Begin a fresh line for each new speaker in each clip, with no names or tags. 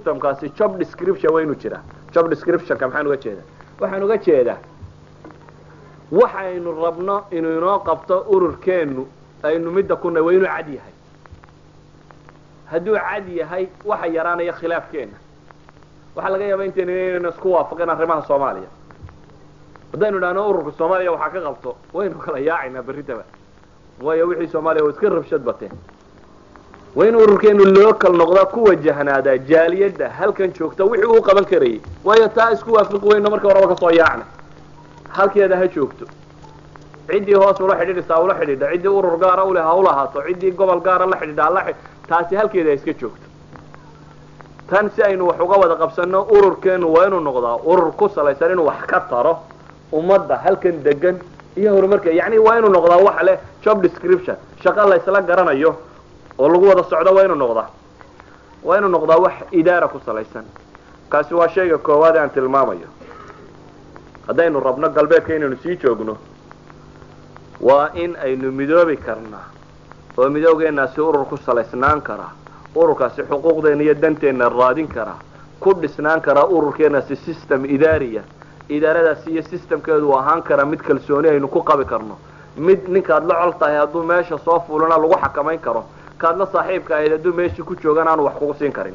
systemkaasi job description waa inuu jiraa job descriptionka maxaan uga jeedaa waxaan uga jeedaa waxaynu rabno inuu inoo qabto ururkeennu aynu midda kuna waa inuu cad yahay hadduu cad yahay waxa yaraanaya khilaafkeenna waxaa laga yaaba intaynu inaynu isku waafaqin arrimaha soomaaliya haddaynu idhahno ururka soomaaliya waxaa ka qabto waynu kala yaacaynaa berritaba waayo wixii soomaaliya waa iska rabshad bateen waa in ururkeenu loo kal noqdaa ku wajahnaadaa jaaliyadda halkan joogta wixii uu qaban karayay waayo taa isku waafiqi weyno marka horeba kasoo yaacna halkeeda ha joogto ciddii hoos ula xidhiidhisaa ula xidhiidha ciddii urur gaara uleh ha ulahaato ciddii gobol gaara la xidhiidha hala taasi halkeeda ha iska joogto tan si aynu wax uga wada qabsanno ururkeenu waa inuu noqdaa urur ku salaysan inuu wax ka taro ummadda halkan degan iyo horumarka yacni waa inuu noqdaa wax leh job description shaqo laysla garanayo oo lagu wada socdo waa inuu noqdaa waa inuu noqdaa wax idaara ku salaysan kaasi waa shayga koowaad ee aan tilmaamayo haddaynu rabno galbeedka inaynu sii joogno waa in aynu midoobi karnaa oo midoogeennaasi urur ku salaysnaan karaa ururkaasi xuquuqdeena iyo danteenna raadin karaa ku dhisnaan karaa ururkeennaasi system idaariya idaaradaasi iyo systemkeedu ahaan karaa mid kalsooni aynu ku qabi karno mid ninkaad la col tahay hadduu meesha soo fuulana lagu xakamayn karo kaad la saaxiibka ahayd hadduu meeshii ku joogan aanu wax kugu siin karin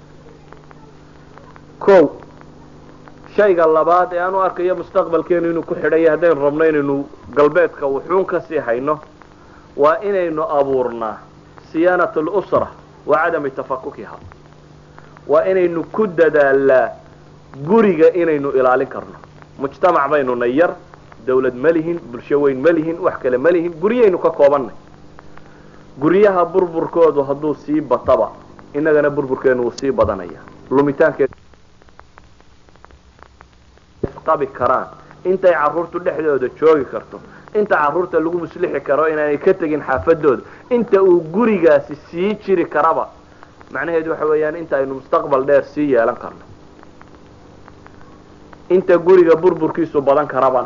o shayga labaad ee aan u arkayo mustaqbalkeenu inuu ku xidhan yahay haddaynu rabno inaynu galbeedka wuxuun kasii hayno waa inaynu abuurnaa siyaanat alusra wa cadami tafakukiha waa inaynu ku dadaalaa guriga inaynu ilaalin karno mujtamac baynuna yar dawlad ma lihin bulsho weyn ma lihin wax kale ma lihin guryaynu ka koobannay guryaha burburkoodu hadduu sii bataba innagana burburkeenu wuu sii badanaya lumitaankeed qabi karaan intay carruurtu dhexdooda joogi karto inta carruurta lagu muslixi karo inaanay ka tegin xaafadooda inta uu gurigaasi sii jiri karaba macnaheedu waxa weeyaan inta aynu mustaqbal dheer sii yeelan karno inta guriga burburkiisu badan karabana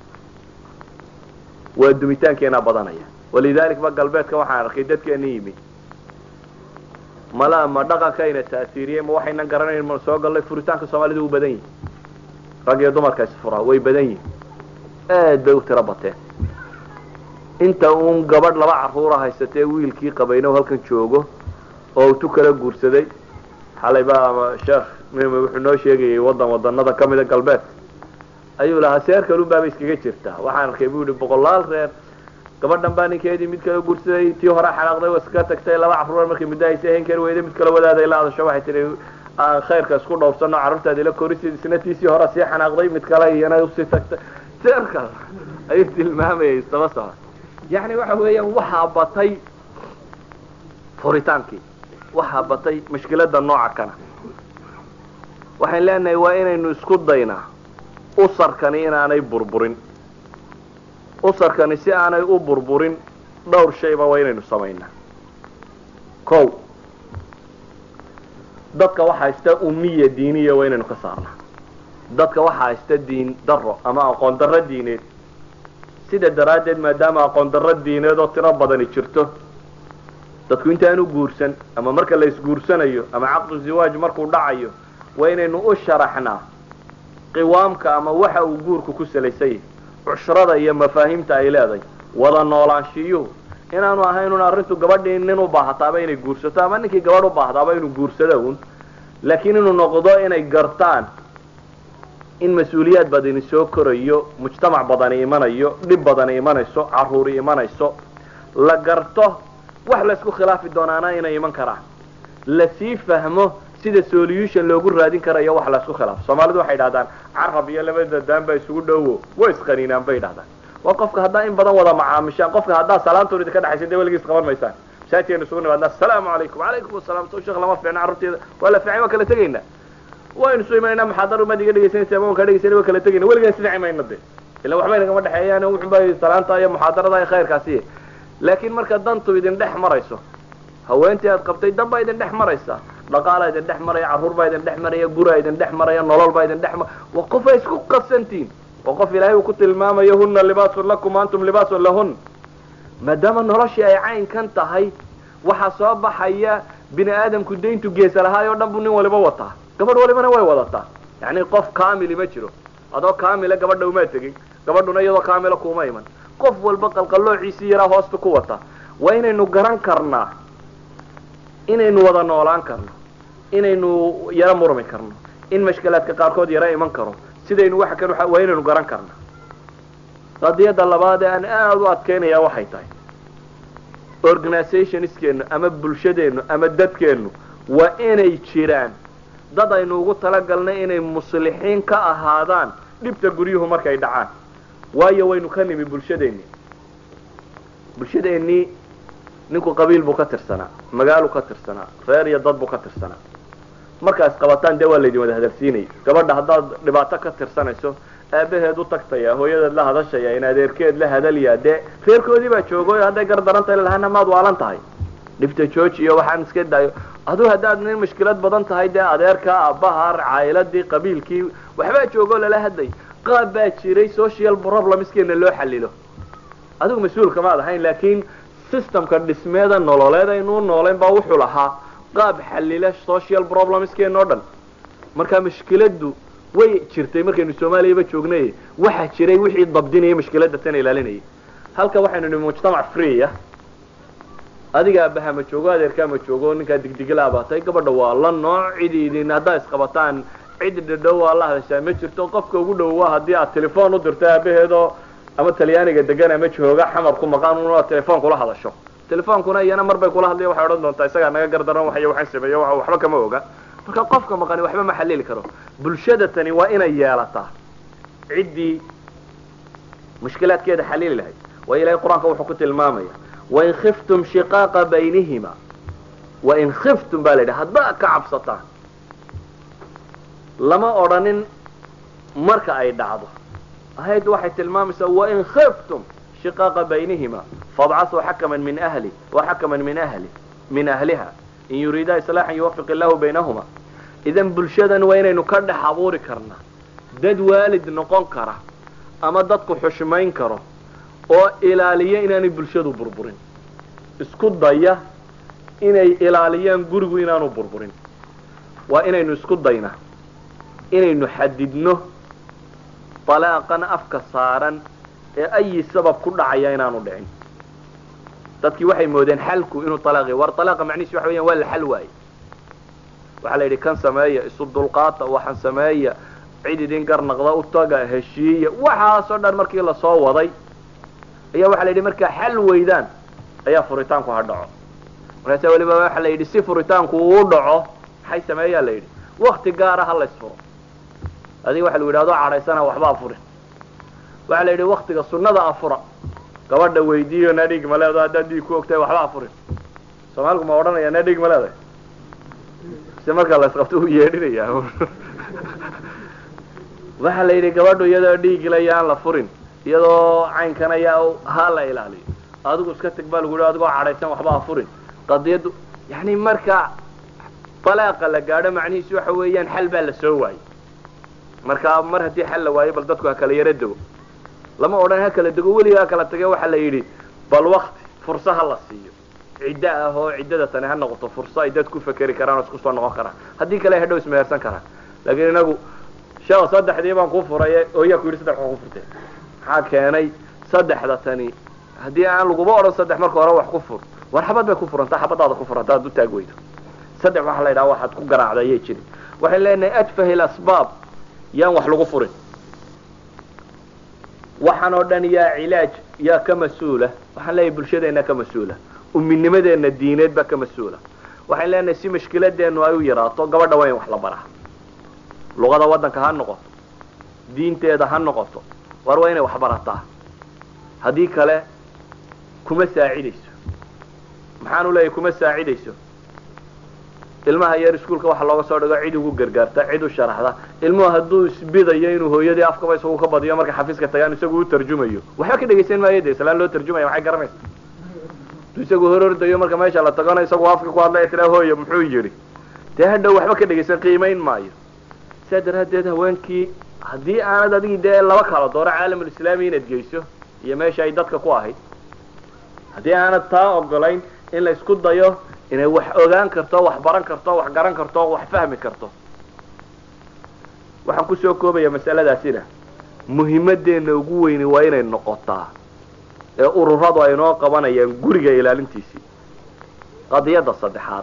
waa dumitaankeenaa badanaya walidalik ba galbeedka waxaan arkay dadkeena yimid mala ma dhaqankayna taasiiriyey ma waxaynan garanayn ma soo gallay furitaanka soomaalida uu badan yihi rag iyo dumarka isfuraa way badan yihin aad bay u tiro bateen inta uun gabadh laba carruura haysatee wiilkii qabayno halkan joogo oo tu kala guursaday xalay baa sheekh mim wuxuu noo sheegayay wadan wadanada kamida galbeed ayuu lahaa seer kalun baaba iskaga jirtaa waxaan arkay bu yihi boqolaal reer gabadhan baa ninkeedii mid kala guursaday tii hore xanaaqday iska tagtay laba carruur markay muddo haysa hen kari weyday mid kala wadaaday la adasho waxay tihi aan khayrka isku dhowrsano carruurtaadi la korisid isna tiisii hore sii xanaaqday mid kale iyana usii tagtay seerka ayuu tilmaamayay isdaba socod yani waxa weeyaan waxaa batay furitaankii waxaa batay mushkilada nooca kana waxaan leenahay waa inaynu isku daynaa usarkani inaanay burburin usarkani si aanay u burburin dhowr shayba waa inaynu samaynaa o dadka waxa haysta umiya diiniya waa inaynu ka saarnaa dadka waxa haysta diin daro ama aqoon darro diineed sida daraaddeed maadaama aqoon darro diineed oo tiro badani jirto dadku intaanu guursan ama marka la isguursanayo ama caqdu ziwaaj markuu dhacayo waa inaynu u sharaxnaa qiwaamka ama waxa uu guurku ku salaysanyah cushrada iyo mafaahiimta ay leedahay wada noolaanshiyuhu inaanu ahaynun arrintu gabadhii nin u baahataaba inay guursato ama ninkii gabadh u baahdaaba inuu guursado un laakiin inuu noqdo inay gartaan in mas-uuliyaad badani soo korayo mujtamac badani imanayo dhib badani imanayso carruuri imanayso la garto wax laysku khilaafi doonaana inay iman karaan lasii fahmo sida solution loogu raadin karayo wax laysku khilaafo soomaalidu waxay idhahdaan carab iyo labada daan baa isugu dhowo way isqaniinaan bay idhahdaan waa qofka haddaa in badan wada macaamishaan qofka haddaa salaantoon idinka dhexaysa dee weligiis qaban maysaan masaajidkeenu isugu nimaadna asalaamu calaykum calaykum asalaam soo sheekh lama fiicna carruurteeda waa la fiicay waa kala tegaynaa waynu soo imanayna muxaadaro maad iga dhegaysanaysa ama waan kaa dhegaysana waa kala tegayna weligaan isdhici mayna de ila waxba inagama dhexeeyaan wuxun bay salaanta iyo muxaadarada iyo khayrkaasi laakiin marka dantu idin dhex marayso haweentii aad qabtay dan baa idin dhex maraysa dhaqaalaa idin dhex maraya carruur baa idin dhex maraya guraa idin dhex maraya nolol baa idin dhex mar waa qof ay isku qasantiin waa qof ilaahay uu ku tilmaamayo huna libaasun lakum antum libaasun lahun maadaama noloshii ay caynkan tahay waxaa soo baxaya bini aadamku dayntu geesa lahaay oo dhan buu nin waliba wataa gabadh walibana way wadataa yani qof kamili ma jiro adoo kamila gabadha umaa tegin gabadhuna iyadoo kamila kuma iman qof walba qalqaloociisii yaraa hoosta ku wata waa inaynu garan karnaa inaynu wada noolaan karno inaynu yaro murmi karno in mashkilaadka qaarkood yaro iman karo sidaynu waxa kan waa inaynu garan karna qadiyadda labaad ee aan aada u adkeynaya waxay tahay organizationskeennu ama bulshadeennu ama dadkeennu waa inay jiraan dad aynu ugu talagalnay inay muslixiin ka ahaadaan dhibta guryuhu markay dhacaan waayo waynu ka nimi bulshadeennii bulshadeennii ninku qabiil buu ka tirsanaa magaaluu ka tirsanaa reer iyo dad buu ka tirsanaa markaas qabataan dee waa laydin wada hadalsiinaya gabadha haddaad dhibaato ka tirsanayso aabaheed u tagtaya hooyadeed la hadashaya in adeerkeed la hadalyaa dee reerkoodii baa joogoy hadday gardaranta lahana maad waalan tahay dhibta jooji iyo waxaan iska daayo aduu haddaad nin mushkilad badan tahay dee adeerka aabbaha caayiladii qabiilkii waxbaa joogoo lala hadlay qaab baa jiray social problemskeena loo xalilo adigu mas-uulka maad ahayn laakiin systemka dhismeeda nololeed aynuu noolayn baa wuxuu lahaa qaab xalila social problemskeena o dhan marka mushkiladdu way jirtay markaynu soomaaliyaba joognay waxaa jiray wixii dabdinaya mushkiladda tana ilaalinayay halka waxaynu nihi mujtamac free ah adiga aabaha ma joogo adeerkaa ma joogo ninkaa digdigilaa baa tahay gabadha waa la nooc cidi idin haddaa isqabataan cid dhadhow waa la hadashaa ma jirto qofka ugu dhow waa haddii aad telefoon u dirto aabaheedoo ama talyaaniga degan ama jooga xamar ku maqan una telefoon kula hadasho telefoonkuna iyana mar bay kula hadlaya waxay odhan doontaa isagaa naga gardaran waxay waxaan sameeyo waxba kama oga marka qofka maqani waxba ma xalili karo bulshada tani waa inay yeelataa ciddii mushkilaadkeeda xalili lahayd waa ilahay qur-aanka wuxuu ku tilmaamaya wain khiftum shiqaaqa baynihima wain khiftum baa la yidhi haddaad ka cabsataan lama odhanin marka ay dhacdo ahayaddu waxay tilmaamaysaa wain khiftum shiqaaqa baynihima fabcasuu xakaman min ahli wa xakaman min ahli min ahliha in yuriidaa islaaxan yuwafiq illahu baynahuma idan bulshadan waa inaynu ka dhex abuuri karnaa dad waalid noqon kara ama dadku xushmayn karo oo ilaaliya inaanay bulshadu burburin isku daya inay ilaaliyaan gurigu inaanu burburin waa inaynu isku daynaa inaynu xadidno dalaaqan afka saaran ee ayi sabab ku dhacaya inaanu dhicin dadkii waxay moodeen xalku inuu alaaqi war alaaqa macnihiis waxa weyan waa la xal waaye waxaa la yidhi kan sameeya isu dulqaata waxaan sameeya cid idin garnaqda u taga heshiiya waxaasoo dhan markii lasoo waday ayaa waxaa la yidhi markaa xal weydaan ayaa furitaanku ha dhaco markaasa weliba waxaa la yidhi si furitaanku uu dhaco maxay sameeyaa la yidhi wakti gaara ha laysfuro adiga waxa lagu yidhi adoo cadhaysana waxba afurin waxaa la yidhi waktiga sunnada afura gabadha weydiiyo nadhig ma leedo haddaad dhiig ku ogtahay waxba afurin soomaaligu ma odhanaya nadhig ma leedahay se markaa la isqabto u yeedhinaya waxaa la yidhi gabadhu iyadoo dhiigilaya aan la furin iyadoo caynkan ayaa ha la ilaaliyo adigu iska teg baa lagu yidhi adigoo cadhaysan waxba afurin qadiyaddu yani marka balaaqa la gaadho macnihiisu waxa weeyaan xal baa la soo waayey marka mar haddii xal la waayo bal dadku ha kala yaro dego lama odhan ha kala dego weliga ha kala tage waxaa la yidhi bal wakti fursa ha la siiyo ciddo ah oo ciddada tani ha noqoto furso ay dad ku fekeri karaan oo isku soo noqon karaan haddii kale ay hadhow ismehersan karaan laakiin inagu sheekh saddexdii baan ku furay oo yaa ku yidhi saddex waa ku furtay maxaa keenay saddexda tani haddii aan laguba odhan saddex marka hore wax ku fur war xabad bay ku furantaa xabadaada ku furanta ad u taag weydo saddex waxaa la yidhaha waxaad ku garaacda ayay jirin waxay leenahay adfahi lasbaab yaan wax lagu furin waxaan oo dhan yaa cilaaj yaa ka mas-uula waxaan leeyahay bulshadeenna ka mas-uula uminimadeenna diineed baa ka mas-uula waxaan leenahay si mashkiladeennu ay u yaraato gabadha waa in wax la baraa luqada waddanka ha noqoto diinteeda ha noqoto war waa inay wax barataa haddii kale kuma saacidayso maxaanu leeyahay kuma saacidayso ilmaha yar iskuolka waxa looga soo dhigo cid ugu gargaarta cid u sharaxda ilmuhu hadduu isbidayo inuu hooyadii afkaba isagu ka badiyo marka xafiiska tagaan isagu u tarjumayo waxba ka dhegaysan maayo de islaan loo tarjumaya maxay garanaysa hadduu isagu hor ordayo marka meesha la tagana isagu afka ku hadlaya tiraa hooya muxuu yidhi dee hadhow waxba ka dhegaysan qiimayn maayo saa daraaddeed haweenkii haddii aanad adigii dee laba kala dooro caalamulislaami inaad geyso iyo meesha ay dadka ku ahayd haddii aanad taa ogolayn in la isku dayo inay wax ogaan karto wax baran karto wax garan karto wax fahmi karto waxaan kusoo koobaya masaladaasina muhimadeenna ugu weyni waa inay noqotaa ee ururadu ay noo qabanayaan guriga ilaalintiisii qadiyadda saddexaad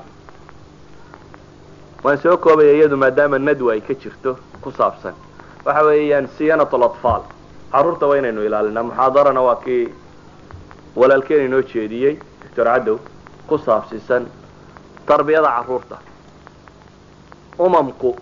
waan soo koobaya iyadu maadaama nadwa ay ka jirto ku saabsan waxa weeyaan siyanat alatfaal carruurta waa inaynu ilaalinaa muxaadarana waa kii walaalkeen inoo jeediyey doctor cadow ku saabsiisan tarbiyada carruurta umamku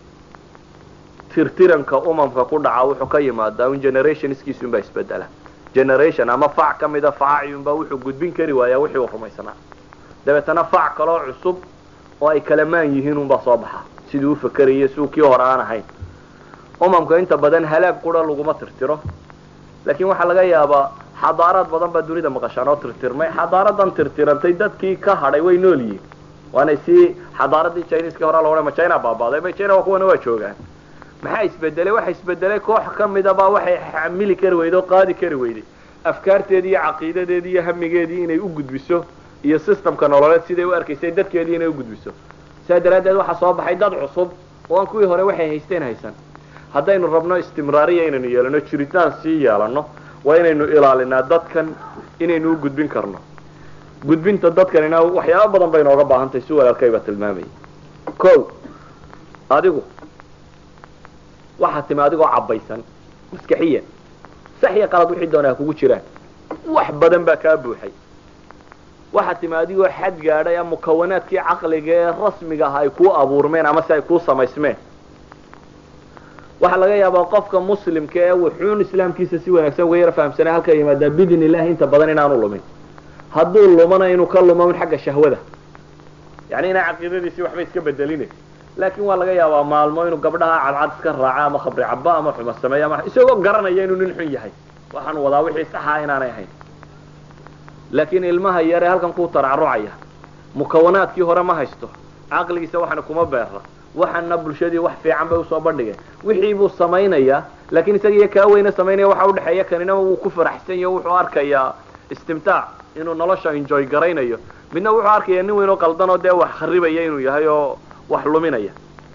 tirtiranka umamka ku dhaca wuxuu ka yimaadaa un generationskiisu unbaa isbedela generation ama fac ka mida faaciyunbaa wuxuu gudbin kari waayaa wixii uu rumaysanaa dabeetana fac kaloo cusub oo ay kala maan yihiin unbaa soo baxa siduu ufakeraya siduu kii hore aan ahayn umamka inta badan halaag qura laguma tirtiro laakiin waxaa laga yaabaa xadaaraad badan baa dunida maqashaan oo tirtirmay xadaaradan tirtirantay dadkii ka hadhay way nool yihiin waanay sii xadaaradii chineska hore la odhan ma china baabaaday ma china waa kuwana waa joogaan maxaa isbedelay waxa isbedelay koox ka midabaa waxay xamili kari weyday oo qaadi kari weyday afkaarteedii iyo caqiidadeedii iyo hamigeedii inay u gudbiso iyo systemka nololeed siday u arkaysay dadkeedii inay u gudbiso sidaa daraaddeed waxaa soo baxay dad cusub oo aan kuwii hore waxay haysteen haysan haddaynu rabno istimraariya inaynu yeelano jiritaan sii yeelano waa inaynu ilaalinaa dadkan inaynu u gudbin karno gudbinta dadkanina waxyaaba badan bay inooga baahan tahay si walaalkayba tilmaamayay ko adigu waxaa timi adigoo cabbaysan maskaxiyan sax iyo qalad wixii doonaa kugu jiraan wax badan baa kaa buuxay waxaa timi adigoo xad gaadhay a mukawanaadkii caqliga ee rasmiga ah ay kuu abuurmeen ama si ay kuu samaysmeen waxaa laga yaabaa qofka muslimka ee wuxuun islaamkiisa si wanaagsan uga yaro fahamsanay halka yimaadaa bidn illahi inta badan inaanu lumin hadduu lumana inuu ka lumo un xagga shahwada yani inaa caqiidadiisii waxba iska bedelina laakin waa laga yaabaa maalmo inuu gabdhaha cadcad iska raaco ama khabri caba ama xuma sameeyo ama isagoo garanaya inuu nin xun yahay waxaan wadaa wixii saxaa inaanay ahayn laakiin ilmaha yare halkan kuu taracrucaya mukawanaadkii hore ma haysto caqligiisa waxana kuma beera waxana bulshadii wax fiican bay usoo bandhigeen wixii buu samaynayaa laakiin isaga iyo kaa weyne samaynaya waxa udhexeeya kanina wuu ku faraxsan yaho wuxuu arkayaa istimtaac inuu nolosha enjoy garaynayo midna wuxuu arkayaa nin weyn oo qaldan oo dee wax kharibaya inuu yahay oo wax luminaya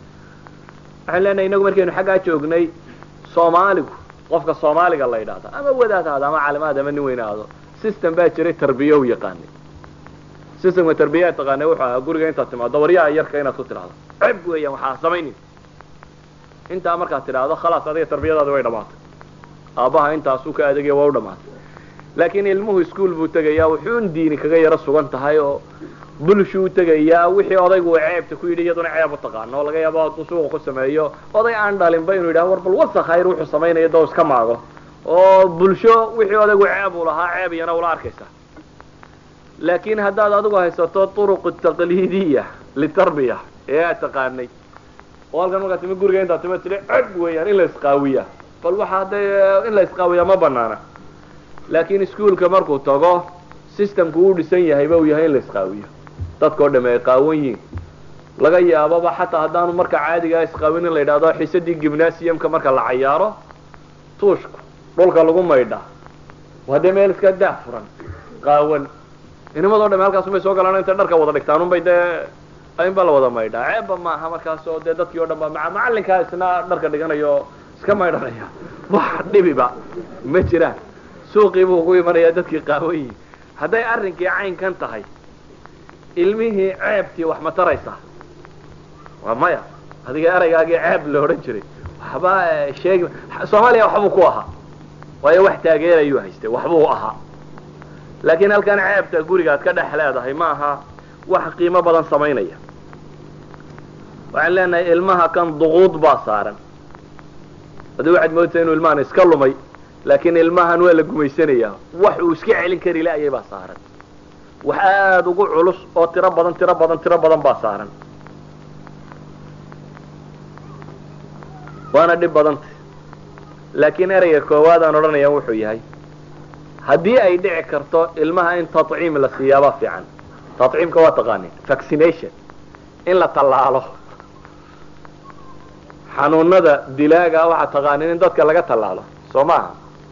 waxaan leenahay inagu markaynu xaggaa joognay soomaaligu qofka soomaaliga la yidhahda ama wadaad ahaado ama calimaad ama nin weyn ahaado system baa jiray tarbiya u yaqaanay systemka tarbiyaa taqaanay wuxuu ahaa guriga intaad timaado waryaha yarka inaad ku tidhahdo ceb weeyaan waxaa samaynin intaa markaad tidhaahdo khalaas adiga tarbiyadaadi way dhamaatay aabbaha intaasuu ka adegaya waa u dhamaatay laakiin ilmuhu ischool buu tegayaa wuxuun diini kaga yaro sugan tahay oo bulshuu tegayaa wixii odaygu uu ceebta ku yidhi iyaduna ceeb u taqaano oo laga yaabo hadduu suuqa ku sameeyo oday aan dhalinba inuu yidhaha war bal wasakh hayr wuxuu samaynaya doo iska maago oo bulsho wixii odaygu ceeb uu lahaa ceeb iyana ula arkaysa laakiin haddaad adigu haysato turuq taqliidiya litarbiya ee aad taqaanay oo halkan markaa timi guriga intaad tima tidhi ceb weeyaan in la isqaawiya bal waxa hadday in la isqaawiya ma banaana laakiin iskuolka markuu tago systemku uu dhisan yahayba uu yahay in la isqaawiyo dadkao dhamme ay qaawan yihiin laga yaababa xataa haddaanu marka caadigaa isqaawin in la yidhahdo xisadii gimnasiumka marka la cayaaro tuushku dhulka lagu maydhaa waa dee meel iska daa furan qaawan inimadoo dhamme halkaasumay soo galaan intay dharka wada dhigtaan unbay dee in ba la wada maydhaa ceebba maaha markaas oo dee dadkii o dhan ba maa macallinkaa isna dharka dhiganayo iska maydhanaya wax dhibiba ma jiraan suuqii buu ugu imanayaa dadkii qaawayi hadday arrinkii caynkan tahay ilmihii ceebtii wax ma taraysaa waa maya adiga eraygaagii ceeb la odhan jiray waxba sheegi soomaaliya waxbuu ku ahaa waayo wax taageerayuu haystay waxbuu ahaa laakiin halkan ceebta gurigaad ka dhex leedahay ma aha wax qiimo badan samaynaya waxaan leenahay ilmaha kan duquud baa saaran haddii waxaad moodtaa inuu ilmahan iska lumay laakiin ilmahan waa la gumaysanayaa wax uu iska celin kari laayay baa saaran wax aada ugu culus oo tiro badan tiro badan tiro badan baa saaran waana dhib badanta laakiin ereyga koowaad aan odhanaya wuxuu yahay haddii ay dhici karto ilmaha in taciim la siiyaabaa fiican taciimka waa taqaanin vaccination in la tallaalo xanuunada dilaaga waxaa taqaanin in dadka laga tallaalo soo maaha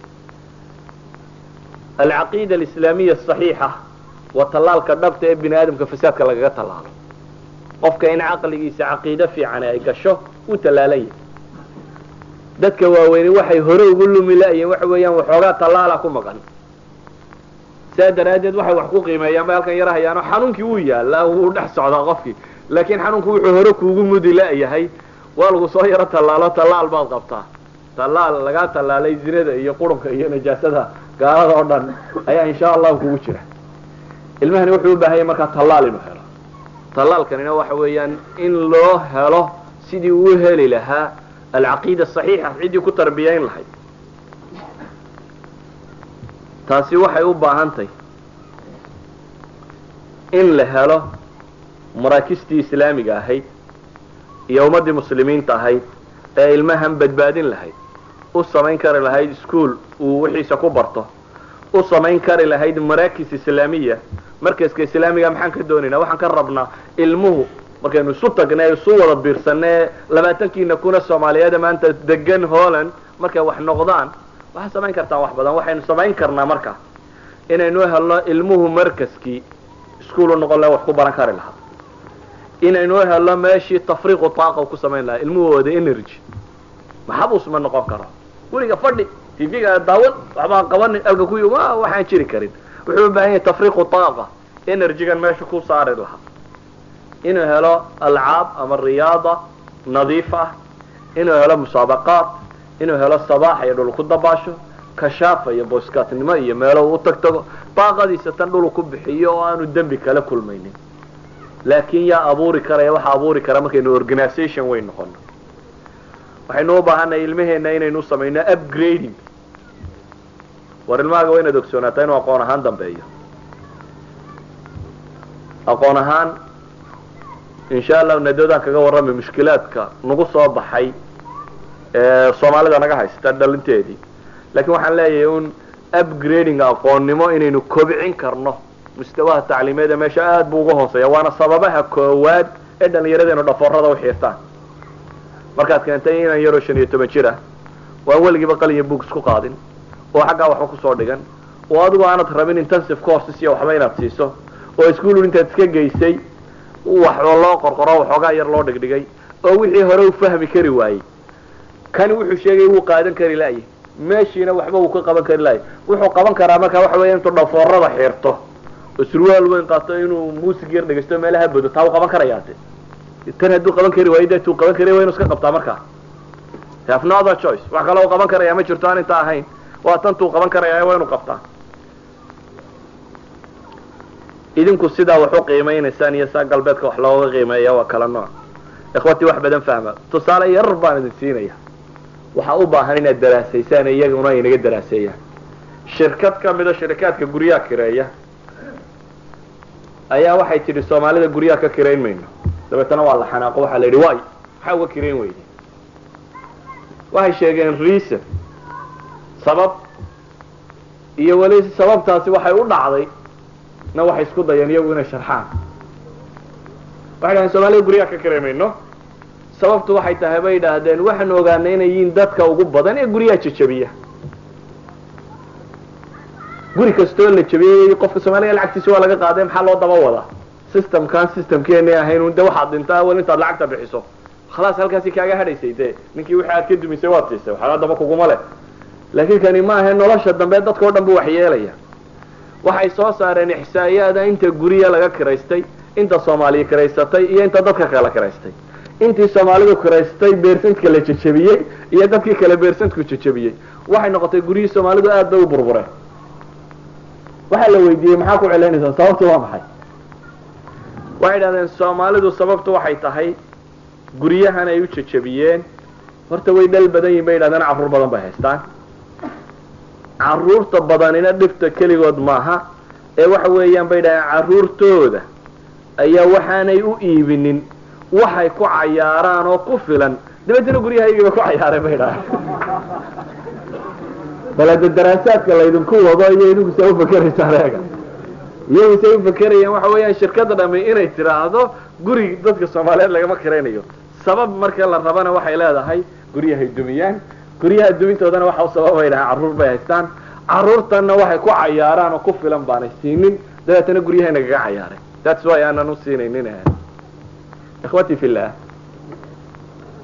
alcaqiida alislaamiya asaxiixa waa tallaalka dhabta ee bini aadamka fasaadka lagaga tallaalo qofka in caqligiisa caqiido fiican ay gasho uu tallaalan yahay dadka waaweyni waxay hore ugu lumi la-yiin waxa weeyaan waxoogaa tallaala ku maqan saa daraaddeed waxay wax ku qiimeeyaan bay halkan yara hayaano xanuunkii wuu yaallaa wuu dhex socdaa qofkii laakiin xanuunku wuxuu hore kuugu mudi la-yahay waa lagu soo yaro tallaalo tallaal baad qabtaa tallaal lagaa tallaalay zinada iyo qurunka iyo najaasada gaalada oo dhan ayaa insha allahu kugu jira ilmahani wuxuu u baahanya markaa tallaal inuu helo tallaalkanina waxa weeyaan in loo helo sidii uu heli lahaa alcaqiida asaxiixa ciddii ku tarbiyayn lahayd taasi waxay u baahantahy in la helo maraakistii islaamiga ahayd iyo ummaddii muslimiinta ahayd ee ilmahan badbaadin lahayd u samayn kari lahayd ischool uu wixiisa ku barto u samayn kari lahayd maraakis islaamiya markaska islaamiga maxaan ka doonaynaa waxaan ka rabnaa ilmuhu markaynu isu tagnay isu wada biirsanee labaatankiina kuna soomaaliyeeda maanta degan holland markay wax noqdaan waxaad samayn kartaan wax badan waxaynu samayn karnaa marka inaynu helno ilmuhu markaskii ischool u noqon laha wax ku baran kari lahaa inaynu helno meeshii tafriiqu taaqa ku samayn lahaa ilmuhu wada energy maxabuus ma noqon karo weliga fadhi tv-ga daawan waxbaan qabanin alka ku waxaan jiri karin wuxuu u baahan yahay tafriiqu taaqa energygan meesha ku saari lahaa inuu helo alcaab ama riyaada nadiif ah inuu helo musaabaqaat inuu helo sabaax iyo dhul ku dabaasho kashaafa iyo boyskaatnimo iyo meelo u tag tago baaqadiisa tan dhul ku bixiyo oo aanu dembi kala kulmaynin laakiin yaa abuuri karaya waxa abuuri kara markaynu organisation weyn noqono waxaynu u baahanay ilmaheena inaynu samayno upgrading war ilmahaaga waa inaad ogsoonaataa inuu aqoon ahaan dambeeyo aqoon ahaan insha allahu nadadaan kaga warramay mushkilaadka nagu soo baxay ee soomaalida naga haysta dhalinteedii laakiin waxaan leeyahay un upgrading aqoonnimo inaynu kobcin karno mustawaha tacliimeeda meesha aad buu uga hooseeya waana sababaha koowaad ee dhallinyaradeenu dhafoorada u xiirtaan markaad keentay inan yaroo shan iyo toban jir ah waan weligiiba qalinya book isku qaadin oo xaggaa waxba kusoo dhigan oo adigu aanad rabin intensive courses iyo waxba inaad siiso oo ischool intaad iska geysay wax loo qorqoro waxoogaa yar loo dhigdhigay oo wixii hore u fahmi kari waayey kani wuxuu sheegay wuu qaadan kari laayay meeshiina waxba wuu ka qaban kari laayay wuxuu qaban karaa marka waxa weya intuu dhafoorada xirto oo surwaal weyn qaato inuu muusig yar dhegeysto meelaha bodo taa u qaban karayaate tan hadduu qaban kari waayo deetuu qaban kari waa inu iska qabtaa markaa have no other choice wax kale u qaban karaya ma jirto aan inta ahayn waa tantuu qaban karaya waa inu qabtaa idinku sidaa wax u qiimeynaysaan iyo saa galbeedka wax looga qiimeeya waa kala nooc ikhwatii wax badan fahma tusaale yarar baan idin siinaya waxaa u baahan inaad daraasaysaan iyaguna ay naga daraaseeyaan shirkad ka mida shirikaadka guryaha kireeya ayaa waxay tidhi soomaalida guryaha ka kirayn mayno dabeetana waa la xanaaqo waxaa la yidhi way maxaa uga kirayn weyday waxay sheegeen reason sabab iyo weli sababtaasi waxay u dhacday na waxay isku dayeen iyagu inay sharxaan waxay dhahdeen soomaalida guryaha ka kirayn mayno sababtu waxay tahay bay idhaahdeen waxaanu ogaanay inay yihiin dadka ugu badan ee guryaha jajabiya guri kastoo la jabiyey qofka soomaaliga lacagtiisa waa laga qaaday maxaa loo daba wadaa systemkan systemkeeni ahayn de waxaad dhintaa awal intaad lacagta bixiso khalaas halkaasi kaaga hadhaysay dee ninkii wixii aad ka dumisay waad siisay waxaa daba kuguma leh laakiin kani ma ahe nolosha dambe dadka o dhan bu waxyeelaya waxay soo saareen ixsaa'iyaada inta gurya laga kiraystay inta soomaaliya kiraysatay iyo inta dadka kala kiraystay intii soomaalidu kiraystay beersantka la jajabiyey iyo dadkii kale beersantku jajabiyey waxay noqotay guryihii soomaalidu aad bay u burbureen waxaa la weydiiyey maxaa ku celinaysaa sababtu waa maxay waxay idhahdeen soomaalidu sababtu waxay tahay guryahan ay u jajabiyeen horta way dhal badan yihin bay yidhahdeen carruur badan bay haystaan carruurta badanina dhibta keligood maaha ee waxa weeyaan bay yidhahdeen carruurtooda ayaa waxaanay u iibinin waxay ku cayaaraan oo ku filan dabeetana guryahaygii bay ku cayaareen bay idhahdeen balade daraasaadka laydinku wado iyo idinku se ufakeraysaan eega iyagu say ufakerayaan waxa weeyaan shirkada dhami inay tidhaahdo guri dadka soomaaliyeed lagama kiraynayo sabab marka la rabana waxay leedahay guryahay dumiyaan guryaha dumintoodana waxa u sababay dhahaan carruur bay haystaan carruurtanna waxay ku cayaaraan oo ku filan baanay siinin dabeetana guryahay nagaga cayaareen that's why aanan u siinaynin ikhwati fillah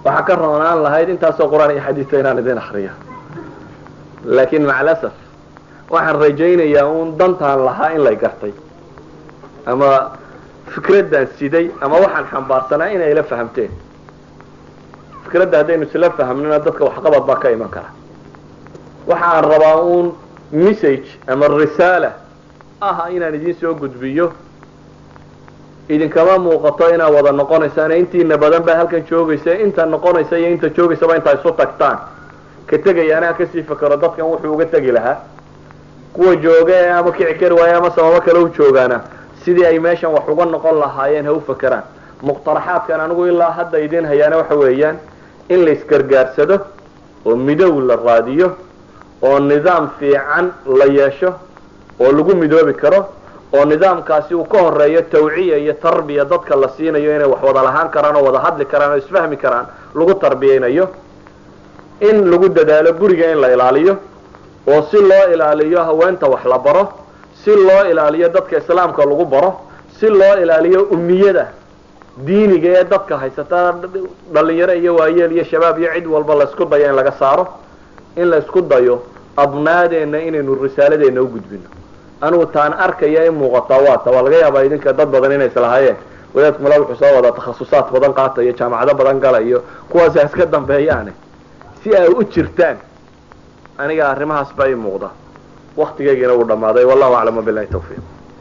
waxaa ka roonaan lahayd intaasoo qur-aan iyo xadiisa inaan idin akriyo laakiin macalasaf waxaan rajaynayaa uun dantaan lahaa in lay gartay ama fikraddan siday ama waxaan xambaarsanaa inay ila fahamteen fikradda haddaynu isla fahamnina dadka waxqabad baa ka iman kara waxa aan rabaa uun message ama risaala ah inaan idin soo gudbiyo idinkama muuqato inaad wada noqonaysaan intiina badan baa halkan joogaysa inta noqonaysa iyo inta joogaysaba intaa isu tagtaan ka tegayaana ha kasii fakero dadkan wuxuu uga tegi lahaa kuwa jooga ee ama kici kari waaye ama sababo kale u joogaana sidii ay meeshan wax uga noqon lahaayeen ha u fakeraan muqtaraxaadkan anigu ilaa hadda idin hayaana waxa weeyaan in la isgargaarsado oo midow la raadiyo oo nidaam fiican la yeesho oo lagu midoobi karo oo nidaamkaasi uu ka horeeyo tawciya iyo tarbiya dadka la siinayo inay wax wada lahaan karaan oo wada hadli karaan oo isfahmi karaan lagu tarbiyaynayo in lagu dadaalo guriga in la ilaaliyo oo si loo ilaaliyo haweenta wax la baro si loo ilaaliyo dadka islaamka lagu baro si loo ilaaliyo umiyada diiniga ee dadka haysata dhalinyaro iyo waayeel iyo shabaab iyo cid walba la isku dayo in laga saaro in la isku dayo abnaadeenna inaynu risaaladeena u gudbino anigu taan arkaya in muuqataa waata waa laga yaabaa idinka dad badan inay islahaayeen wadaadku mala wuxuu soo wadaa takhasusaad badan qaatayo jaamacado badan galayo kuwaasi ha iska dambeeyaane si ay u jirtaan aniga arrimahaas baa ii muuqda waktigaygiina wuu dhammaaday wallahu aclam wabilahi tawfiiq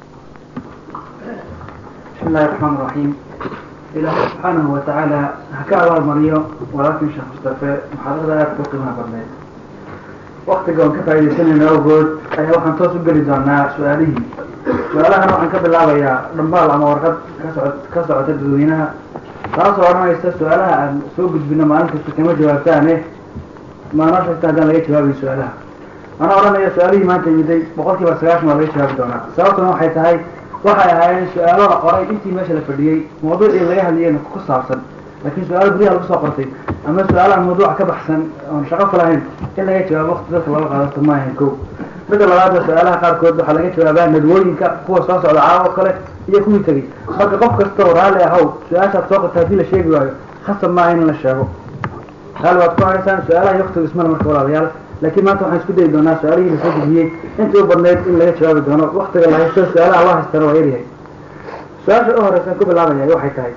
بسم الله الرحمن الرحيم إلهي سبحانه وتعالى هكا أبال مريو ولكن شيخ مصطفى محاضرة لا تقيمها برنامج وقت قوم كفاية سنة أوجود أي وحن توصل قلي دونا سؤاله سؤالها نوعا قبل الله يا رمبال أما ورقد كسعد كسعد تدوينها خلاص ورنا يستا سؤالها أن سوق بنا ما أنت كما جوابتانه ما نشأت هذا لا جواب سؤالها أنا أرى يا سؤالي ما أنت يدي بقولك بس عاش ما ليش جواب دونا سألتنا وحيت هاي waxay ahaayeen su-aalo la qoray intii meesha la fadhiyey mawduucii laga hadlayeyna ku saabsan laakiin su-aalo guryaha lagu soo qortay ama su-aalaha mawduuca ka baxsan oon shaqo ku lahayn in laga jawaabo waqti dadka looga qaadato maahan ko midda labaadna su-aalaha qaarkood waxaa laga jawaabaa nadwooyinka kuwa soo socda caawo kale iyo kuwii tegey marka qof kastao raalli ahow su-aashaad soo qorta haddii la sheegi waayo khasab maaha in la sheego raalli waad ku haysaan su-aalaha iyo waqtiga ismale marka walaalayaal laakiin maanta waxaan isku dayi doonaa su-aalihii lasoo gudbiyey intii u badnayd in laga jawaabi doono waktiga la haysto su-aalaha loo haystana waa yaryahay su-aasha u horeysan ku bilaabaya waxay tahay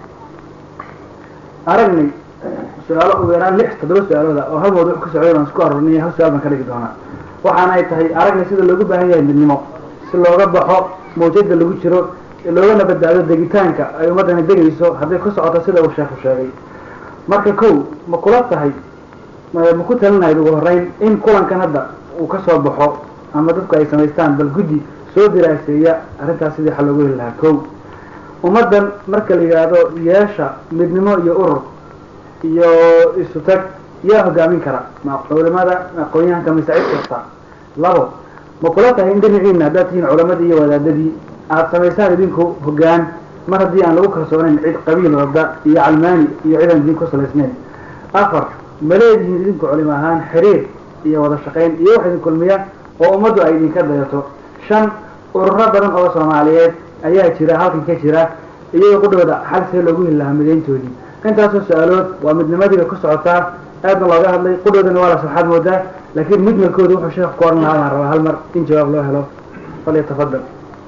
aragnay su-aalo ugu yaraan lix toddoba su-aalooda oo hal mawduuc ka socday baan isku arurinay hal su-aal baan ka dhigi doonaa waxaana ay tahay aragnay sida loogu baahan yahay midnimo si looga baxo mawjada lagu jiro loogana badbaado degitaanka ay ummaddani degayso hadday ku socoto sida uu sheekhu sheegay marka kow ma kula tahay ma ku talinayd ugu horeyn in kulankan hadda uu ka soo baxo ama dadku ay samaystaan bal guddi soo diraaseeya arrintaas sidii xal loogu heli lahaa kow ummaddan marka la yidhaahdo yeesha midnimo iyo urur iyo isu tag yaa hogaamin kara ma culimada aqoon-yahanka mise cid kasta labo ma kula tahay in dhinaciina haddaad tihiin culamadii iyo wadaadadii aada samaysaan idinku hoggaan mar haddii aan lagu kalsoonayn cid qabiil wada iyo calmaani iyo cidan idinku salaysnayn afar ma leedihiin idinku culimo ahaan xiriir iyo wada shaqayn iyo wax idin kulmiya oo ummaddu ay idinka dayato shan ururo badan oo soomaaliyeed ayaa jira halkan ka jira iyagoo qudhooda xal see loogu heli lahaa midayntoodii intaasoo su-aalood waa midnimadiiba ku socotaa aadna looga hadlay qudhoodana waa la sarxaad moodaa laakiin mujmalkooda wuxuu sheekhu ku odhan lahaa baan rabaa hal mar in jawaab loo helo falyatafadal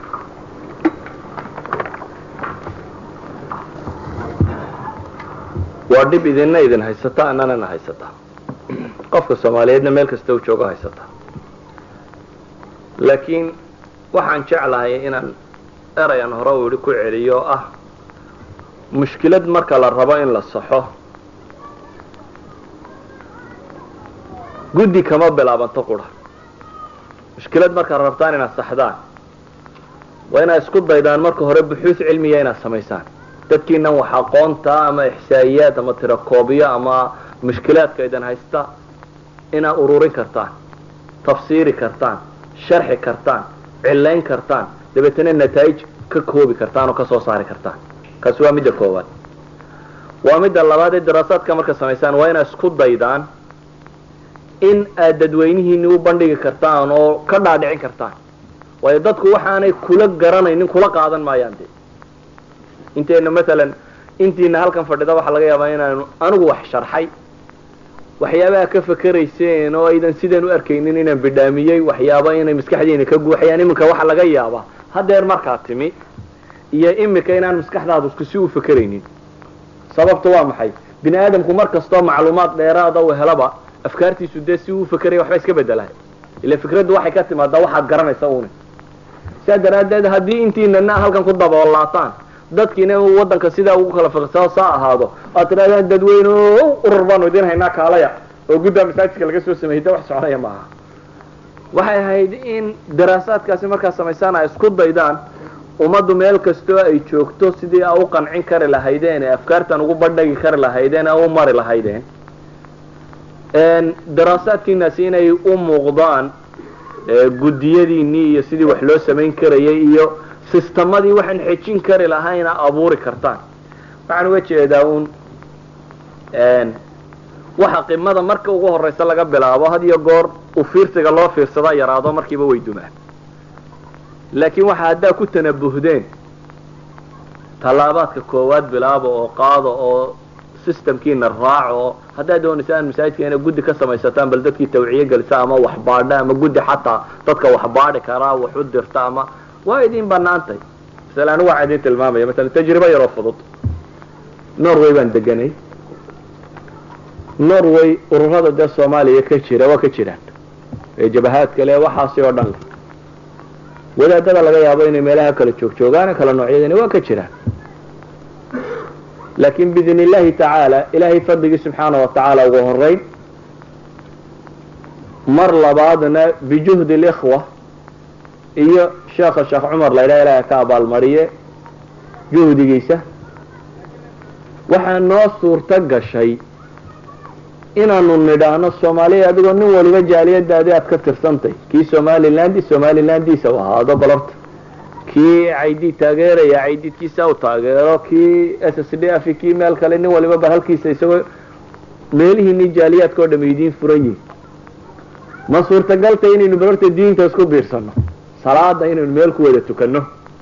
waa dhib idinna idin haysata annanana haysata qofka soomaaliyeedna meel kasta u joogo haysata laakiin waxaan jeclahay inaan erayan hore u idhi ku celiyo oo ah mushkilad marka la rabo in la saxo guddi kama bilaabanto qura mushkilad markaad rabtaan inaad saxdaan waa inaad isku daydaan marka hore buxuus cilmiya inaad samaysaan dadkiinan wax aqoonta ama ixsaa'iyaad ama tirakoobiyo ama mushkilaadka idin haysta inaad ururin kartaan tafsiiri kartaan sharxi kartaan cillayn kartaan dabeetana nataa'ij ka koobi kartaan oo ka soo saari kartaan kaasi waa midda koowaad waa midda labaad ee daraasaadka marka samaysaan waa inaad isku daydaan in aad dadweynihiini u bandhigi kartaan oo ka dhaadhicin kartaan waayo dadku waxaanay kula garanaynin kula qaadan maayaan dee inteena maalan intiina halkan fadhida waxaa laga yaabaa inaanu anigu wax sharxay waxyaabaha ka fakerayseen oo aydan sidaan u arkaynin inaan bidhaamiyey waxyaaba inay maskaxdiina ka guuxayaan iminka waxa laga yaabaa haddeer markaa timi iyo imika inaan maskaxdaadu isku si u fakeraynin sababtu waa maxay bini aadamku mar kastoo macluumaad dheeraada u helaba afkaartiisu dee si uu fakeraya waxba iska bedelahay ila fikraddu waxay ka timaadaa waxaad garanaysa une sidaa daraaddeed haddii intiinana halkan ku daboolaataan dadkiina uu waddanka sidaa ugu kala fiqsao saa ahaado aad tidhahdaan dadweyne o urur baanu idin haynaa kaalaya oo guddaa masaajidka laga soo sameeyey de wax soconaya maaha waxay ahayd in daraasaadkaasi markaa samaysaan ay isku daydaan ummaddu meel kastoo ay joogto sidii a u qancin kari lahaydeen ee afkaartan ugu bandhagi kari lahaydeen ee u mari lahaydeen daraasaadkiinaasi inay u muuqdaan guddiyadiinii iyo sidii wax loo samayn karayay iyo sistemadii waxaan xejin kari lahayna abuuri kartaan waxaan uga jeedaa uun waxa qimada marka ugu horeysa laga bilaabo had iyo goor u fiirsiga loo fiirsadaa yaraado markiiba way dumaan laakiin waxa haddaa ku tanabuhdeen tallaabaadka koowaad bilaaba oo qaado oo systemkiina raaco oo haddaad doonaysaan masaajidka inay guddi ka samaysataan bal dadkii tawciye gelisa ama waxbaadha ama guddi xataa dadka waxbaadhi karaa wax u dirta ama waa idin banaantay masale anigu waxaa idin tilmaamaya masalan tajribo yaroo fudud norway baan deganay norway ururada dee soomaaliya ka jira waa ka jiraan ee jabahaadka le waxaasi oo dhan leh wadaadada laga yaabo inay meelaha kala joogjoogaan kala noocyadani waa ka jiraan laakiin biidn illahi tacaala ilaahay fadligii subxaana wa tacaala ugu horeyn mar labaadna bijuhdi likhwa iyo sheekha sheekh cumar la ydhaha ilaha ka abaalmariye juhdigiisa waxaa noo suurto gashay inaanu nidhaahno soomaaliya adigoo nin waliba jaaliyadaadii aad ka tirsantay kii somaliland somalilandiisa u ahaado balorta kii caydid taageeraya caydidkiisa u taageero kii s s d f kii meel kale nin waliba ba halkiisa isagoo meelihiini jaaliyaadka oo dham idiin furan yihin ma suurtagaltay inaynu balorta diinta isku biirsano salaada inaynu meel ku wada tukano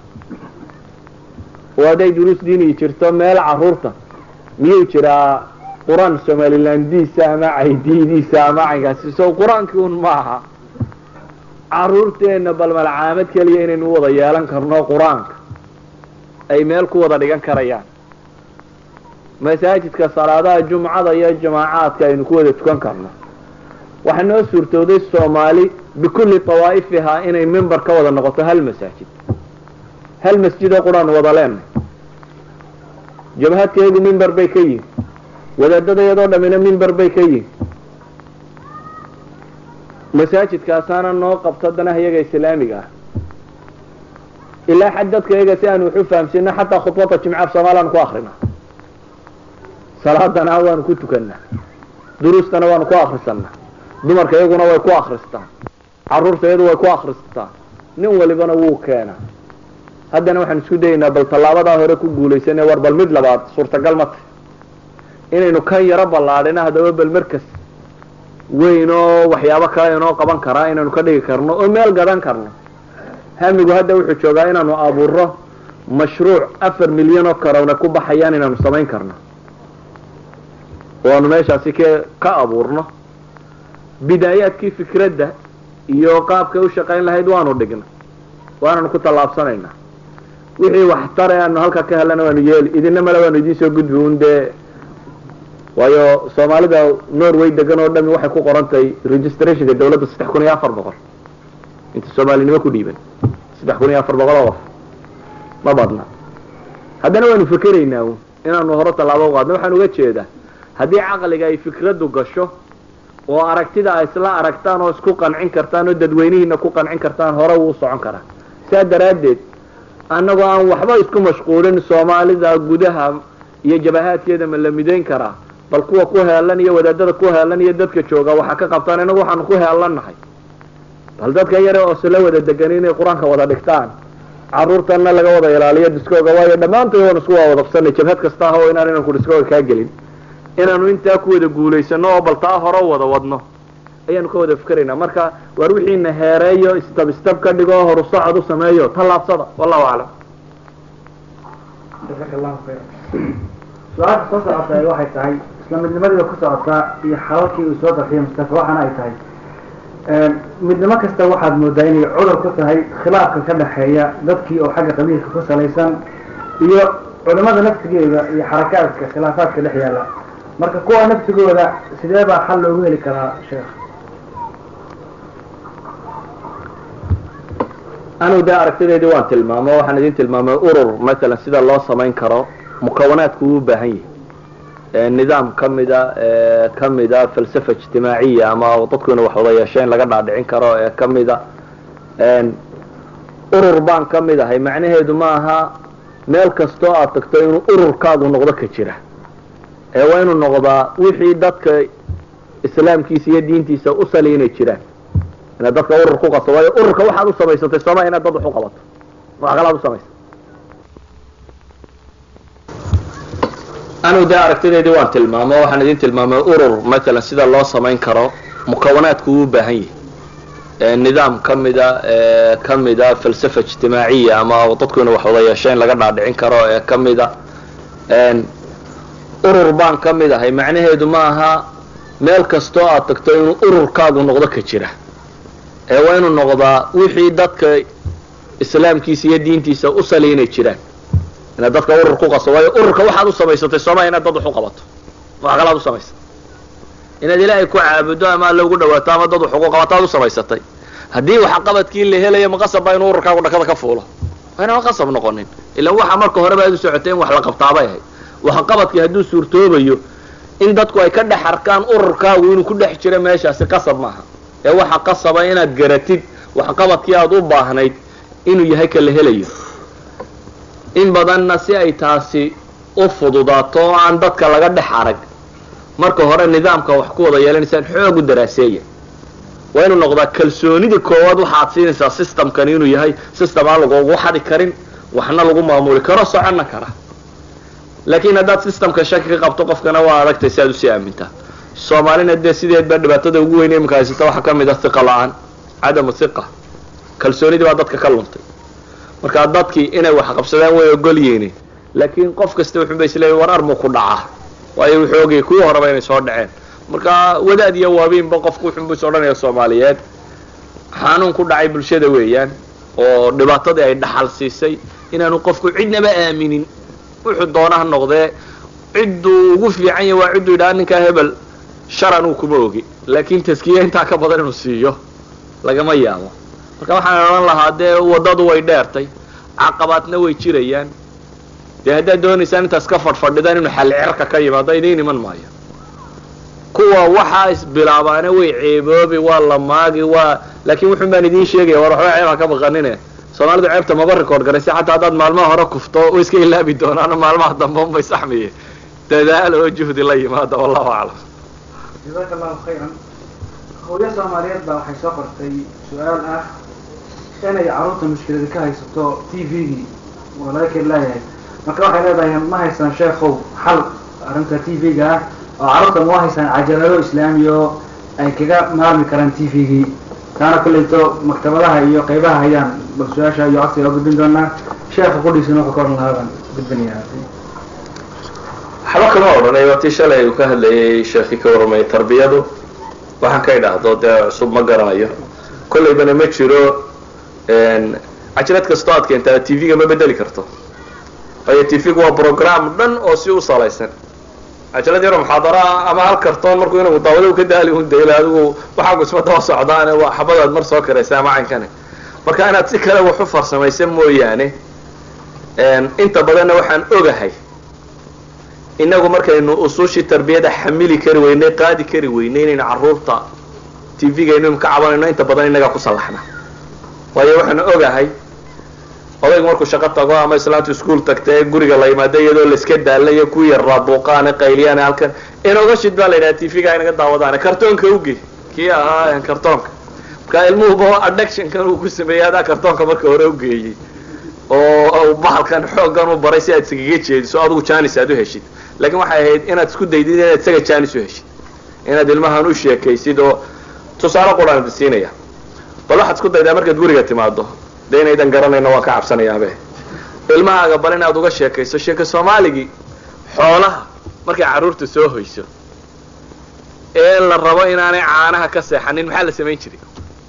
oo hadday duruus diini jirto meel caruurta miyuu jiraa qur-aan somalilandiisa ama caydiidiisa ama caynkaasi so qur-aankii un ma aha caruurteena bal malcaamad keliya inaynu wada yeelan karno qur-aanka ay meel ku wada dhigan karayaan masaajidka salaadaha jumcada iyo jamaacaadka aynu ku wada tukan karno waxaa noo suurtooday soomaali bikulli awaa'ifihaa inay member ka wada noqoto hal masaajid hal masjidoo qur-aan wada leenay jabhadkeegu member bay ka yihin wadaadada iyadoo dhamina member bay ka yihin masaajidkaasaana noo qabto danaha iyaga islaamiga ah ilaa xad dadka iyaga si aanu wax u fahamsino xataa khudbada jimcaaf soomaliaan ku akrina salaadana waanu ku tukanaa duruustana waanu ku akrisanaa dumarka iyaguna way ku akristaan caruurta iyadu way ku akristaan nin walibana wuu keenaa haddana waxaan isku dayaynaa bal tallaabadaa hore ku guulaysane war bal mid labaad suurtagal ma tahy inaynu kan yaro ballaadhina haddaba bal markas weyn oo waxyaabo kale inoo qaban karaa inaanu ka dhigi karno oo meel gadan karno hamigu hadda wuxuu joogaa inaanu abuuro mashruuc afar milyan oo karowna ku baxayaan inaanu samayn karno oo aanu meeshaasi k ka abuurno bidaayaadkii fikradda iyo qaabkay u shaqayn lahayd waanu dhigna waananu ku tallaabsanaynaa wixii waxtare aanu halkaa ka helana waanu yeeli idina male waanu idiin soo gudbi un dee waayo soomaalida norway degan oo dhami waxay ku qorantahay registrationka dawladda saddex kun iyo afar boqol inta soomaalinimo ku dhiiban saddex kun iyo afar boqol oo qof ma badna haddana waanu fikeraynaa un inaanu hore tallaabo uqaadno waxaan uga jeedaa haddii caqliga ay fikraddu gasho oo aragtida ay isla aragtaan oo isku qancin kartaan oo dadweynihiina ku qancin kartaan hore wuu socon karaa saa daraaddeed annagoo aan waxba isku mashquulin soomaalida gudaha iyo jabahaadkeeda ma la midayn karaa bal kuwa ku heelan iyo wadaadada ku heelan iyo dadka jooga waxaa ka qabtaan inagu waxaanu ku heelannahay bal dadka yare oo sila wada degan inay qur-aanka wada dhigtaan caruurtana laga wada ilaaliyo diskooga waayo dhammaantood waan isku wawadabsanay jabhad kasta ah oo inaan inanku diskooga kaa gelin inaanu intaa ku wada guulaysano oo bal taa hore wada wadno ayaanu ka wada fikeraynaa marka waar wixiina heereeyo istab istab ka dhigo horu socod u sameeyo tallaabsada wallahu aclam
jazaaka allahu khayra su-aasha soo socota waxay tahay isla midnimadiiba ku socotaa iyo xalalkii uu soo darxiyay mustafa waxaana ay tahay midnimo kasta waxaad moodaa inay cudur ku tahay khilaafka ka dhexeeya dadkii oo xagga qabiilka ku salaysan iyo culimada naftigeeda iyo xarakaadka khilaafaadka dhex yaalla marka kuwa naftigooda sidee baa xal loogu heli karaa sheekh
anigu dee aragtideedii waan tilmaamo waxaan idin tilmaamay urur matalan sida loo samayn karo mukawanaadku uu u baahan yahay nidaam ka mida ka mida falsafa ijtimaaciya ama dadku ina wax wada yeesheen laga dhaadhicin karo ee ka mida urur baan ka mid ahay macnaheedu ma aha meel kastoo aad tagto inuu ururkaagu noqdo ka jira ee waa inuu noqdaa wixii dadka islaamkiisa iyo diintiisa u sali inay jiraan inaad dadka urur ku qato waayo ururka waxaad u samaysatay sooma inaad dad wax u qabato wax kalaad u samaysatay anigu dee aragtideedii waan tilmaamo waxaan idin tilmaamay urur matalan sida loo samayn karo mukawanaadku uu u baahan yahay nidaam ka mida ka mida falsafa ijtimaaciya ama dadku ina wax wada yeesheen laga dhaadhicin karo ee ka mida urur baan ka mid ahay macnaheedu ma aha meel kastoo aad tagto inuu ururkaagu noqdo ka jira ee waa inuu noqdaa wixii dadka islaamkiisa iyo diintiisa u sali inay jiraan inaad dadka urur ku qaso waayo ururka waxaad u samaysatay sooma inaad dad wax u qabato wax kalaad u samaysatay inaad ilaahay ku caabudo ama alla ugu dhawaato ama dad wax ugu qabato aad u samaysatay haddii waxqabadkii la helayo maqasab baa inuu ururkaagu dhakada ka fuulo waa inaan qasab noqonin ilan waxa marka horeba aad u socotay in wax la qabtaabay ahayd waxqabadkii hadduu suurtoobayo in dadku ay ka dhex arkaan ururkaagu inuu ku dhex jiro meeshaasi qasab maaha ee waxa qasaba inaad garatid waxqabadkii aad u baahnayd inuu yahay ka la helayo in badanna si ay taasi u fududaato oo aan dadka laga dhex arag marka hore nidaamka wax ku wada yeelanaysaan xoog u daraaseeya waa inuu noqdaa kalsoonida koowaad waxaad siinaysaa systemkani inuu yahay system aan lagugu xadi karin waxna lagu maamuli karo soconna kara laakiin haddaad systemka shaki ka qabto qofkana waa adagtay si aad usii aamintaa soomaalina dee sideed baa dhibaatada ugu weyn imika haysata waxaa ka mid ah hiqa la-aan cadamu hiqa kalsoonidii baa dadka ka luntay markaa dadkii inay wax qabsadaan way ogol yihiin laakiin qof kasta wuxuunba isleeyahy war armuu ku dhacaa waayo wuxuu ogayay kuwii horeba inay soo dhaceen marka wadaad iyo waabiinba qofku wuxuunbu is odhanaya soomaaliyeed xanuun ku dhacay bulshada weeyaan oo dhibaatadii ay dhaxal siisay inaanu qofku cidnaba aaminin wuxuu doona ha noqdee cidduu ugu fiican yahay waa cidduu yidhaha ninkaa hebel sharan uu kuma ogi laakiin taskiya intaa ka badan inuu siiyo lagama yaabo marka waxaan odhan lahaa dee waddadu way dheertay caqabaadna way jirayaan dee haddaad doonaysaan intaas ka fadhfadhidaan inuu xalcerka ka yimaado idiin iman maayo kuwa waxaa isbilaabaana way ceeboobi waa la maagi waa laakiin wuxun baan idiin sheegaya war waxba ceeb ha ka baqanine soomaalidu ceebta maba record garaysa xataa haddaad maalmaha hore kufto way iska ilaabi doonaano maalmaha dambe unbay saxmiye dadaal oo juhdi la yimaada wallahu aclam
jazaaka allahu khayran hooyo soomaaliyeed baa waxay soo qortay su-aal ah inay carruurta mushkilada ka haysato t v-gii oo laga keli laayahay marka waxay leedahay ma haysaan sheekhow xal arrinta t v-ga ah oo carruurta ma haysaan cajalado islaami oo ay kaga maarmi karaan t v-gii taana kullayto maktabadaha iyo qaybaha hayaan bal su-aasha iyo codsiga gudbin doonaa sheekha qudhiisana wuxuu ka odhan lahaa baan gudbinayaa
waxba kama odhanay waa tii shalay uu ka hadlayay sheekii ka warramay tarbiyadu waxaan ka idhaahdo dee cusub ma garanayo kollaybana ma jiro cajalad kastoo aad keentaa t v-ga ma bedeli karto waayo t v-gu waa program dhan oo si u salaysan cajalad yaro muxaadara ama hal kartoon markuu inagu daawado ka daali un dayla adigu waxaagu isma daba socdaane waa xabadaad mar soo karaysa ama caynkane marka inaad si kale wax u farsamaysa mooyaane inta badanna waxaan ogahay inagu markaynu usuushii tarbiyada xamili kari weynay qaadi kari weynay inaynu carruurta t v-gaynu ka cabanayno inta badan inagaa ku sallaxna waayo waxaan ogahay odaygu markuu shaqo tago ama islaantu iskuol tagta ee guriga la yimaado iyadoo laiska daalayo ku yarraa buuqaane qayliyaane halkan inooga shid baa la yidhaha t v-ga inaga daawadaane kartoonka uge kii ahaa kartoonka marka ilmuhuba addictionkan uu ku sameeyey adaa kartoonka marka hore ugeeyey oo bahalkan xooggan u baray si aad iskaga jeediso adigu janis aad u heshid laakiin waxay ahayd inaad isku daydid inaad isaga janis u heshid inaad ilmahan u sheekaysid oo tusaale quraan idi siinaya bal waxaad isku daydaa markaad guriga timaado de inaydan garanayno waan ka cabsanayaabe ilmahaaga bal inaad uga sheekayso sheeko soomaaligii xoolaha markay carruurta soo hoyso ee la rabo inaanay caanaha ka seexanin maxaa la samayn jiray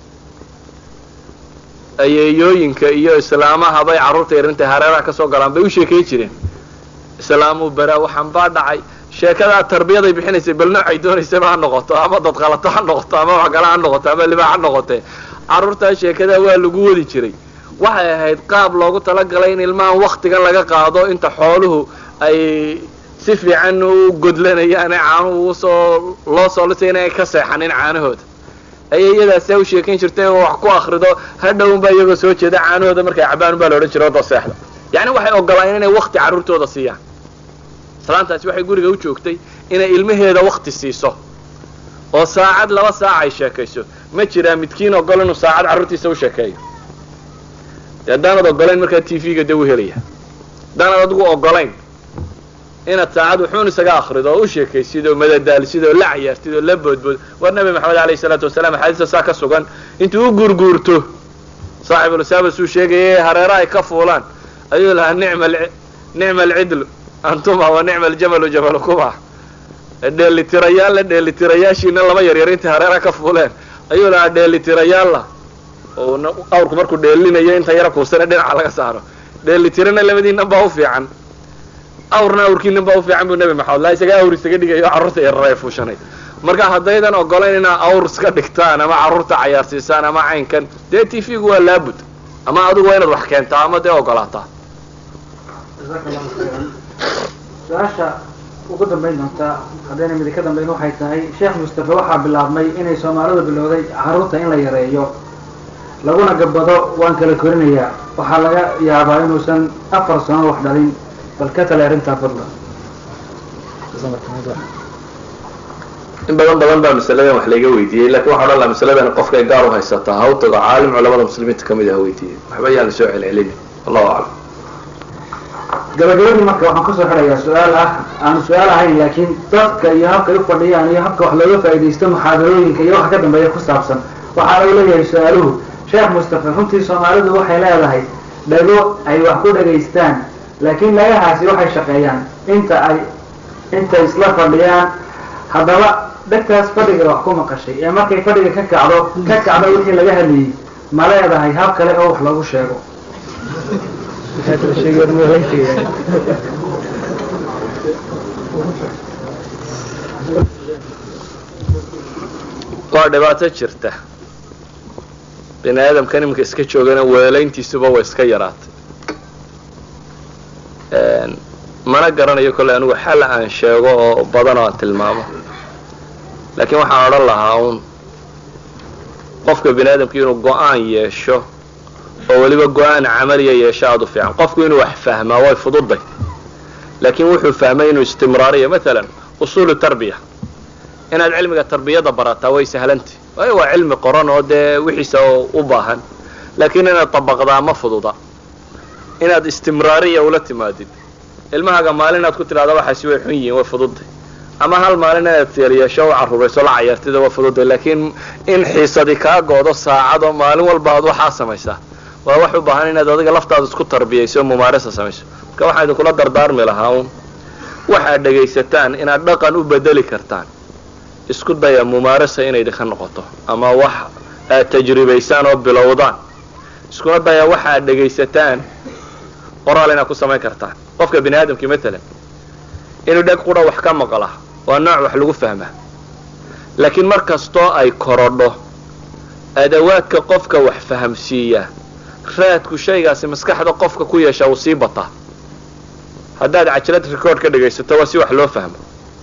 ayeeyooyinka iyo islaamaha bay carruurta yarinta hareeraha ka soo galaan bay u sheekayn jireen islaamuu baraa waxaan baa dhacay sheekadaa tarbiyaday bixinaysay bal noocay doonaysaba ha noqoto ama dadqalato ha noqoto ama waxgala ha noqoto ama libaax ha noqotee carruurtaa sheekadaa waa lagu wadi jiray waxay ahayd qaab loogu talagalay in ilmahan waktigan laga qaado inta xooluhu ay si fiican u godlanayaane caanuhu usoo loo soo lisay inay ka seexanin caanahooda ayay iyadaasa u sheekayn jirtay oo wax ku akrido hadhownbaa iyagoo soo jeeda caanahooda markay cabaan baa la odhan jiray oda seexda yacni waxay ogolaan inay wakti carruurtooda siiyaan islaantaasi waxay guriga u joogtay inay ilmaheeda wakti siiso oo saacad laba saac ay sheekayso ma jiraa midkiin ogol inuu saacad carruurtiisa u sheekeeyo dee haddaanad ogolayn markaa t v-ga de u helaya haddaanad adigu ogolayn inaad saacad wuxuun isaga akrido oo u sheekaysid oo madadaalisid oo la cayaartid oo la boodbood war nabi maxamed alayhi salaatu wasalaam axaadiista saa ka sugan intuu u guurguurto saaxibulisaabas uu sheegaya hareera ay ka fuulaan ayuu lahaa nicma nicma alcidlu antuma wa nicma aljamalu jamalukuma dheelitirayaalla dheelitirayaashiina laba yaryar intay hareera ka fuuleen ayuu lahaa dheelitirayaalla oo awrku markuu dheelinayo inta yara kuusana dhinaca laga saaro dheelitirana labadiinan baa u fiican awrna awrkiinan baa u fiican buu nebi maxamed la isaga awr isaga dhigayo carruurta yarar ay fuushanay marka haddaydan ogolayn inaa awr iska dhigtaan ama carruurta cayaarsiisaan ama caynkan dee t v-gu waa laabud ama adigu waa inaad wax keentaa ama dee ogolaataa
su-aasha ugu dambayn doontaa haddayna midi ka dambayn waxay tahay sheekh mustafe waxaa bilaabmay inay soomaalidu bilowday carruurta in la yareeyo laguna gabado waan kala korinayaa waxaa laga yaabaa inuusan afar sano wax dhalin bal ka tale arrintaa fadlan
in badan badan baa masaladan wax layga weydiiyey lakin waxaa odhan laha masaladan qofkay gaar u haysataa ha u tago caalim culamada muslimiinta kamid ah weydiiyey waxba yaan lasoo celcelini allahu aclam
gabagabadii marka waxaan kasoo xidhayaa su-aal ah aan su-aal ahayn laakiin dadka iyo habkay u fadhiyaan iyo habka wax looga faaidaysto muxaadarooyinka iyo waxa ka dambeeya ku saabsan waxaa lagu leeyahay su-aaluhu sheekh mustafe runtii soomaalidu waxay leedahay dhago ay wax ku dhagaystaan laakiin dhagahaasi waxay shaqeeyaan inta ay intay isla fadhiyaan haddaba dhegtaas fadhiga wax ku maqashay ee markay fadhiga ka kacdo ka kacdo wixii laga hadlayey ma leedahay hab kale oo wax lagu sheego
waa dhibaato jirta bini aadamkan iminka iska joogana weelayntiisuba way iska yaraatay mana garanayo kolley anigu xal aan sheego oo badan oo aan tilmaamo laakiin waxaan odhan lahaa uun qofka bini aadamki inuu go-aan yeesho oo weliba go-aan camaliya yeesho aada u fiican qofku inuu wax fahmaa way fududay laakiin wuxuu fahmay inuu istimraariya maalan usuulu tarbiya inaad cilmiga tarbiyada barataa way sahlantay waayo waa cilmi qoran oo dee wixiisa u baahan laakiin inaad dabaqdaa ma fududa inaad istimraariya ula timaadid ilmahaaga maalin aad ku tidhahda waxaasi way xun yihiin way fududay ama hal maalin inaad yeelyeesho u carruurayso la cayaartida waa fududay laakiin in xiisadi kaa goodo saacado maalin walba aad waxaa samaysaa waa wax u baahan inaad adiga laftaada isku tarbiyayso mumaarasa samayso marka waxaa idinkula dardaarmi lahaa un waxaad dhegaysataan inaad dhaqan u bedeli kartaan isku daya mumaarasa inay idinka noqoto ama wax aad tajribaysaan oo bilowdaan iskuna daya waxa aad dhegaysataan qoraal inaad ku samayn kartaan qofka bini aadamkii matalan inuu dheg qura wax ka maqla waa nooc wax lagu fahmaa laakiin mar kastoo ay korodho adawaadka qofka wax fahamsiiya raadku shaygaasi maskaxda qofka ku yeesha uu sii bataa haddaad cajlad record ka dhegaysato waa si wax loo fahmo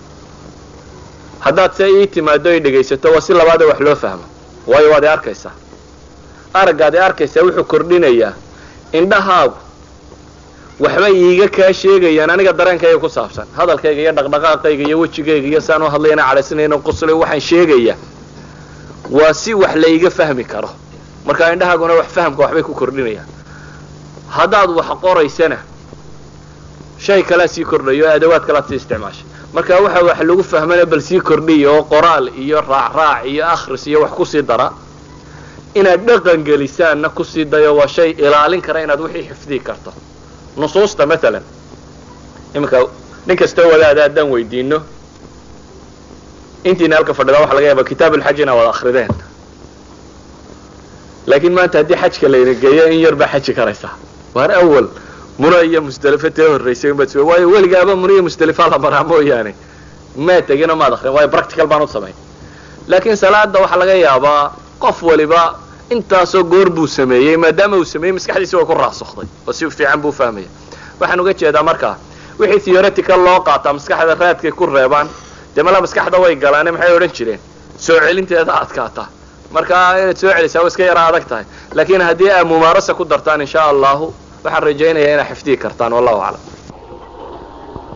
haddaad se ii timaado ay dhegaysato waa si labaada wax loo fahmo waayo waad i arkaysaa araggaad i arkaysaa wuxuu kordhinayaa indhahaagu waxbay iiga kaa sheegayaan aniga dareenkayga ku saabsan hadalkayga iyo dhaqdhaqaaqayga iyo wejigayga iyo saan u hadlayana cadhaysanayn quslay waxaan sheegaya waa si wax layga fahmi karo marka indhahaaguna wax fahamka waxbay ku kordhinayaan haddaad wax qoraysana shay kalea sii kordhayo o adawaad kalaad sii isticmaashay marka waxa wax lagu fahmana bal sii kordhiya oo qoraal iyo raacraac iyo akhris iyo wax kusii dara inaad dhaqan gelisaanna kusii dayo waa shay ilaalin kara inaad wixii xifdii karto nusuusta maalan iminka nin kastoo wadaada haddaan weydiino intiina halka fadhida waxa laga yaaba kitaab ulxaj inaa wada akrideen laakiin maanta haddii xajka layna geeyo in yar baa xaji karaysa waar awal muna iyo musdelifo tee horraysay unbaad s waayo weligaaba muna iyo musdelifaa la maraa mooyaane maa tegino maad akrin waayo practical baan u samayn laakiin salaada waxaa laga yaabaa qof waliba intaasoo goor buu sameeyey maadaama uu sameeyey maskaxdiisi way ku raasukday oo si fiican buu fahmaya waxaan uga jeedaa markaa wixii theoretical loo qaataa maskaxda raadkay ku reebaan dee mala maskaxda way galaane maxay odhan jireen soo celinteeda adkaata marka inaad soo celisaa wa iska yara adag tahay laakiin haddii aad mumaarasa ku dartaan insha allahu waxaan rajaynayaa inaad xifdihi kartaan wallahu aclam